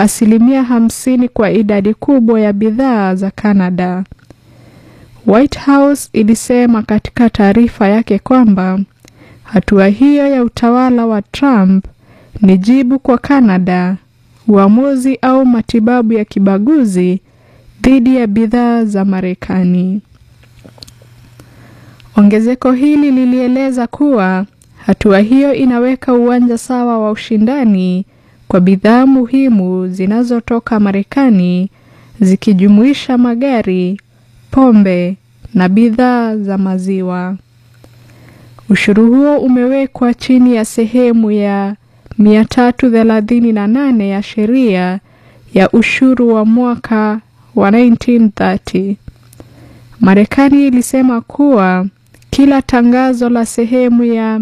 asilimia hamsini kwa idadi kubwa ya bidhaa za Canada. White House ilisema katika taarifa yake kwamba hatua hiyo ya utawala wa Trump ni jibu kwa Canada, uamuzi au matibabu ya kibaguzi dhidi ya bidhaa za Marekani. Ongezeko hili lilieleza kuwa hatua hiyo inaweka uwanja sawa wa ushindani kwa bidhaa muhimu zinazotoka Marekani zikijumuisha magari, pombe na bidhaa za maziwa. Ushuru huo umewekwa chini ya sehemu ya 338 ya sheria ya ushuru wa mwaka wa 1930. Marekani ilisema kuwa kila tangazo la sehemu ya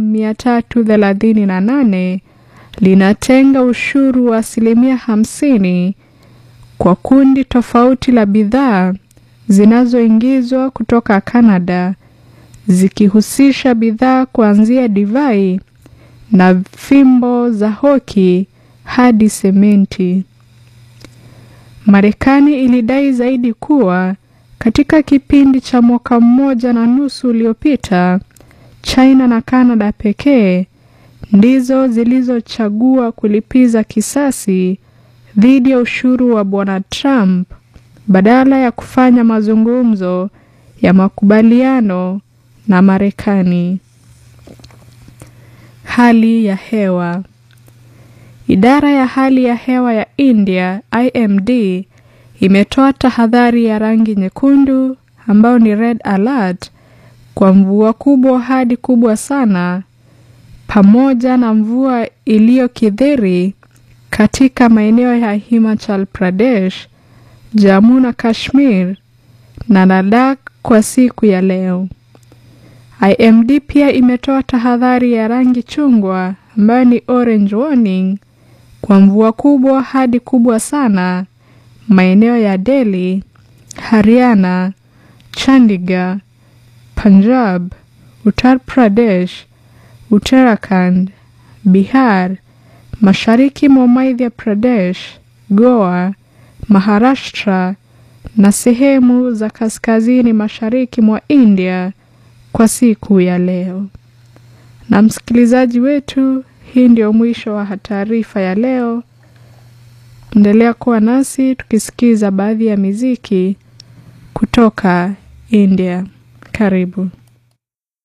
338 linatenga ushuru wa asilimia hamsini kwa kundi tofauti la bidhaa zinazoingizwa kutoka Canada zikihusisha bidhaa kuanzia divai na fimbo za hoki hadi sementi. Marekani ilidai zaidi kuwa katika kipindi cha mwaka mmoja na nusu uliopita, China na Canada pekee ndizo zilizochagua kulipiza kisasi dhidi ya ushuru wa Bwana Trump badala ya kufanya mazungumzo ya makubaliano na Marekani. Hali ya hewa. Idara ya hali ya hewa ya India IMD imetoa tahadhari ya rangi nyekundu ambayo ni red alert kwa mvua kubwa hadi kubwa sana pamoja na mvua iliyokithiri katika maeneo ya Himachal Pradesh, Jammu na Kashmir na Ladakh kwa siku ya leo. IMD pia imetoa tahadhari ya rangi chungwa ambayo ni orange warning kwa mvua kubwa hadi kubwa sana maeneo ya Delhi, Haryana, Chandigarh, Punjab, Uttar Pradesh, Uttarakhand, Bihar, mashariki mwa Madhya Pradesh, Goa, Maharashtra na sehemu za kaskazini mashariki mwa India kwa siku ya leo. Na msikilizaji wetu, hii ndio mwisho wa taarifa ya leo. Endelea kuwa nasi tukisikiza baadhi ya miziki kutoka India. Karibu.